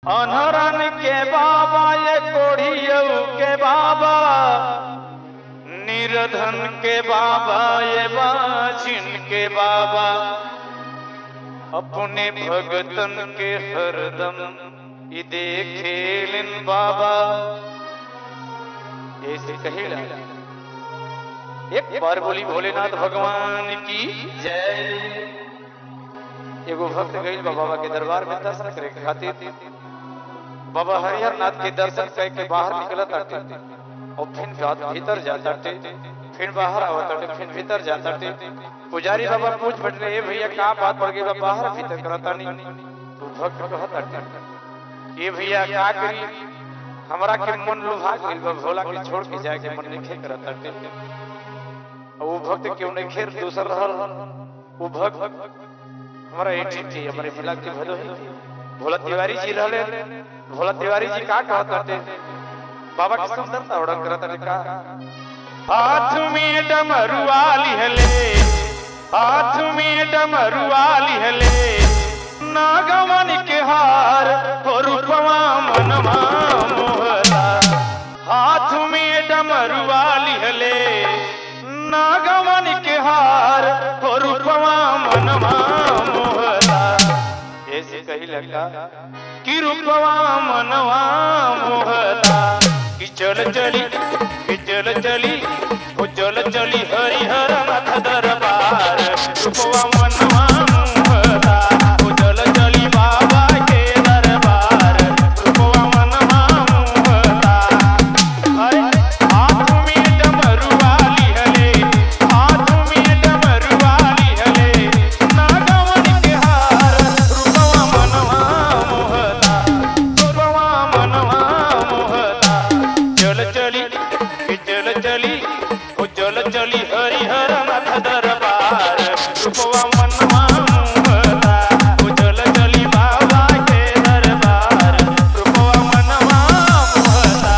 अनहरन के बाबा ये कोढ़ियऊ के बाबा निर्धन के बाबा ये बाछिन के बाबा अपने भगतन के हरदम ई देखेलिन बाबा ऐसे कहेला एक बार बोली भोलेनाथ भगवान की जय एगो भक्त गईल बा बाबा के दरबार में दर्शन करे के खातिर बाबा हरिहर नाथ के दर्शन करके बाहर निकलत आटे और फिर बात भीतर जाता टे फिर बाहर आवत आटे फिर भीतर जाता टे पुजारी बाबा पूछ बैठले ए भैया का बात पड़ गई बा बाहर भीतर करता नहीं तो भक्त कहत आटे ए भैया का करी हमरा के मन लुभा गइल बा भोला के छोड़ के जाए के मन नहीं करत आटे वो भक्त क्यों नहीं खेर दूसर रहल वो भक्त हमारा एक थी हमारे मिला के भलो है भोला तिवारी जी रहले भोला तिवारी जी का कहत करते बाबा की सुंदरता उड़न करत रे का हाथ में डमरुआ लिहले हाथ में डमरुआ लिहले नागवन के हार हो रूपवा मनवा मोहला हाथ में डमरुआ लिहले नागवन के हार हो रूपवा मनवा मोहला ऐसे कही लगा कि रूपवा मनवा मोहला कि चल चली कि चल चली ओ चल चली हरिहर नाथ दरबार रूपवा मनवा मोहला ओ चल चली बाबा के दरबार रूपवा मनवा मोहला अरे हाथ में डमरुआ लिहले हाथ में डमरुआ लिहले नागवन के हार रूपवा मनवा मोहला रूपवा मनवा मोहला चल चली कि चल चली ओ चल चली हरिहर नाथ दरबार रूपवा मनवा मोहला ओ चल चली बाबा के दरबार रूपवा मनवा मोहला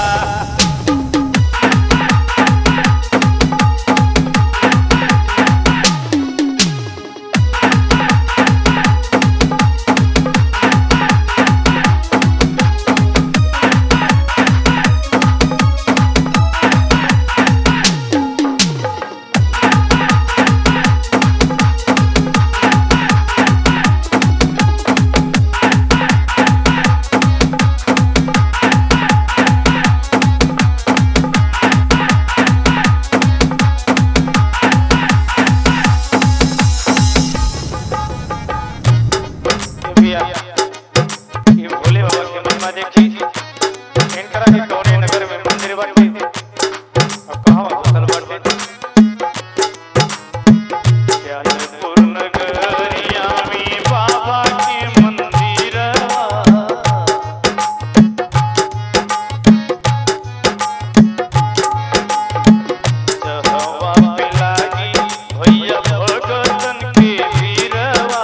भैया ये भोले बाबा के महिमा देखी इनकरा के कौने नगर में मंदिर बाटे अब कहां बसल बाटे क्या जयपुर नगरिया में बाबा के मंदिर जहवा पे लागी भैया भगतन के वीरवा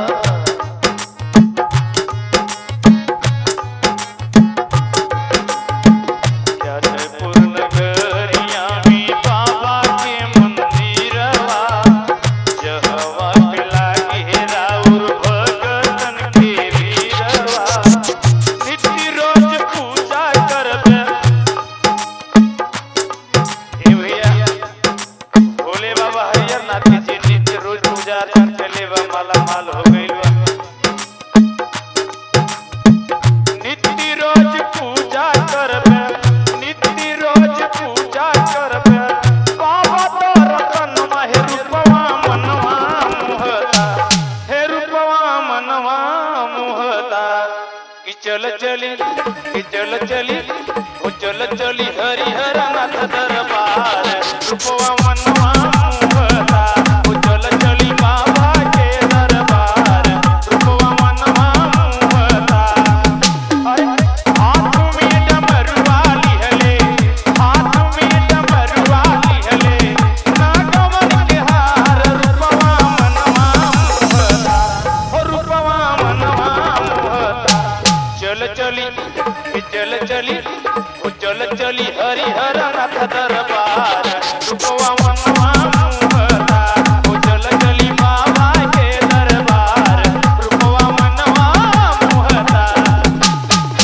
क्या जयपुर नगरिया में बाबा के मंदिरवा जहवा पे लागे राउर भगतन के वीरवा नित्य रोज पूजा करबे हे भैया भोले बाबा हरिहर नाथ जी नित्य रोज पूजा अर्चन करले बा माला माल हो गइल बा नित्य रोज पूजा करबे नित्य रोज पूजा करबे बाबा तोर तन हे रूपवा मनवा मोहता हे रूपवा मनवा मोहता कि चल चली कि चल चली ओ चल चली हरिहर नाथ दरबार रूपवा मनवा मोहता ओ चल चली बाबा के दरबार रूपवा मनवा मोहता अरे हाथ में डमरुआ लिहले हाथ में डमरुआ लिहले नागवन के हार रूपवा मनवा मोहता हो रूपवा मनवा मोहता चल चली ए चल चली ओ चल चली हरिहर नाथ दरबार रूपवा मनवा मोहता ओ चल चली बाबा के दरबार रूपवा मनवा मोहता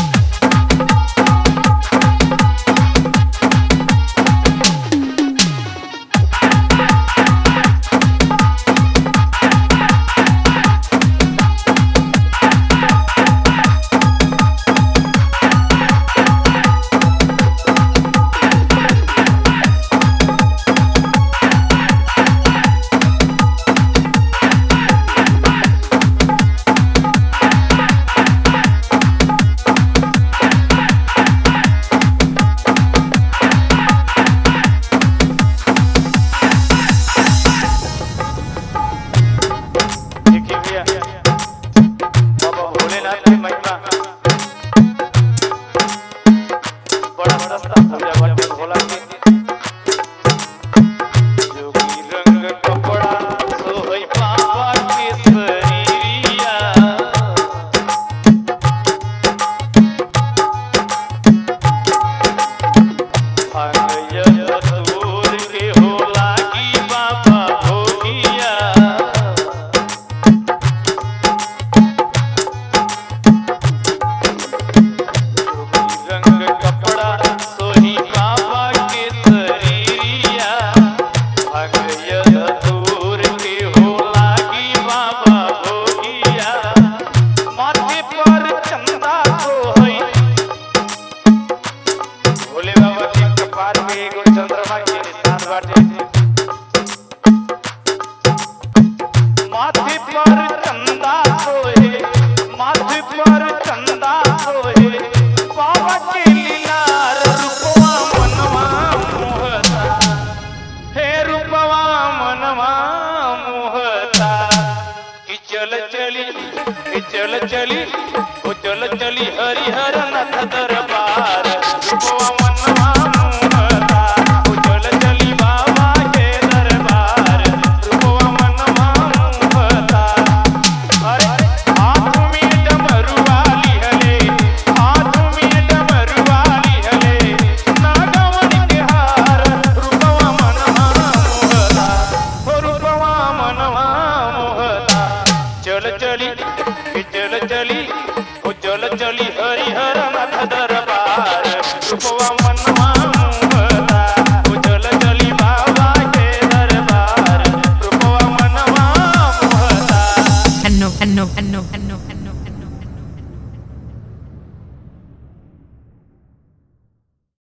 बाबा के लीलार रूपवा मनवा मोहता हे रूपवा मनवा मोहता कि चल चली कि चल चली ओ चल चली हरिहर नाथ दरबार रूपवा मनवा मोहता ओ चल चली बाबा के दरबार रूपवा मनवा मोहता अरे हाथ में डमरुआली हले हाथ में डमरुआली हले नागवन के हार रूपवा मनवा मोहता हो रूपवा मनवा मोहता चल चली कि चल चली ओ चल चली हरिहर नाथ दर